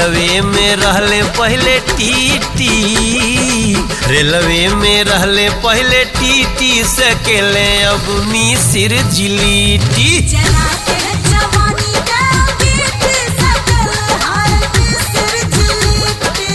Railway में रहले पहले टीटी रेलवे में रहले पहले टीटी से केले अब मिसिर जिलीटी जला के जवानी का गीत सकल हाल मिस्र जिलीटी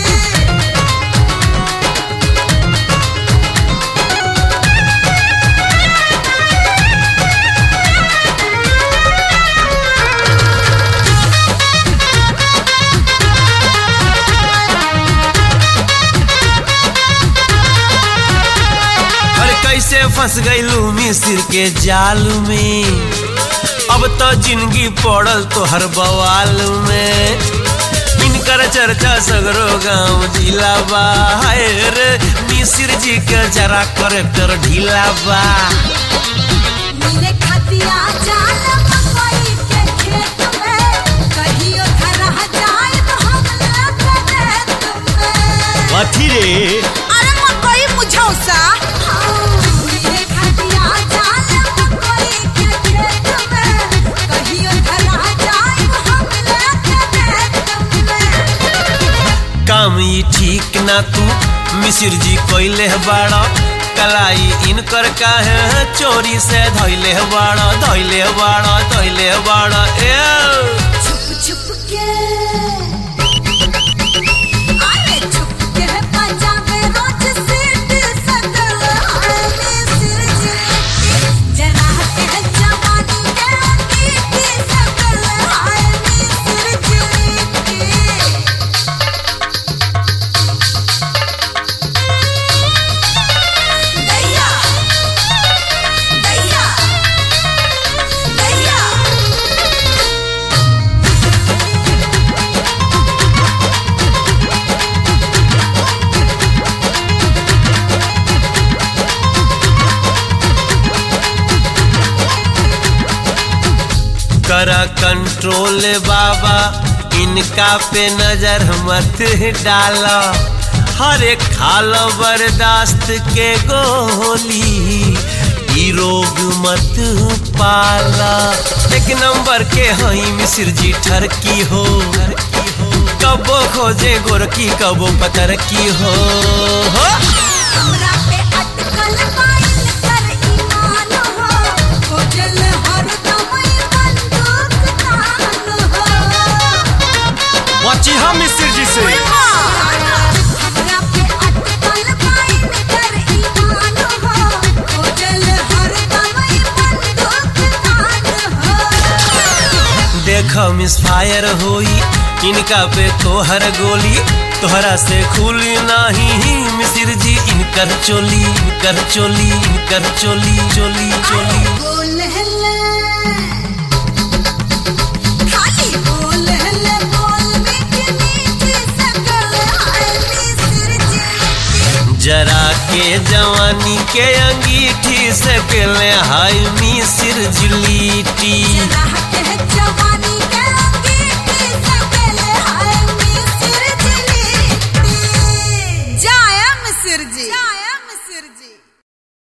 अरे कैसे फंस गईलू मिसिर के जाल में अब तो जिंदगी पड़ल तो हर बवाल में इनकर चर्चा सगरो गांव जिला बा हाय रे मिसिर जी के जरा करेक्टर ढीला बा मिले खतिया जाल मकई के खेत में कहियो धरह जाए तो हम लग दे तुम्हें कथी रे अरे मकई मुझौसा मिले खतिया जाल मकई के खेत में कहियो धरह जाए तो हम लग दे तुम्हें काम ई ठीक ना तू मिसिर जी कोइले बाड़ा कलाई इनकर काहे चोरी से धैले बाड़ा धैले बाड़ा धैले बाड़ा ए छुप छुप के अरे छुप के बजावे रोज सीट सकल हाले सिर जिलेटी जरा के जवानी के गीत सकल हाले सिर जिलेटी दैया दैया दैया करा कंट्रोल बाबा इनका पे नजर मत डाला हर एक खाल बर्दाश्त के गोली ई रोग मत पाला एक नंबर के हई मिसिर जी ठरकी हो कबो खोजे गोरकी कबो पतर की हो, हो। हमरा पे अटकल पाइल कर ईमान हो खोजल हरदम ई बंदूक तान हो बची हम मिसिर जी से हमरा पे अटकल पाइल कर ईमान हो खोजल हरदम ई बंदूक तान हो देख मिस फायर होई इनका पे तोहर गोली तोहरा से खुली नाही मिसिर जी इनकर चोली इनकर चोली इनकर चोली चोली चोली बोल हल्ला खाली बोल हल्ला बोल मीठी मीठी सकल हाली सिर जिलेटी जरा के जवानी के अंगीठी से केले हाय मिसिर जिलीटी जरा के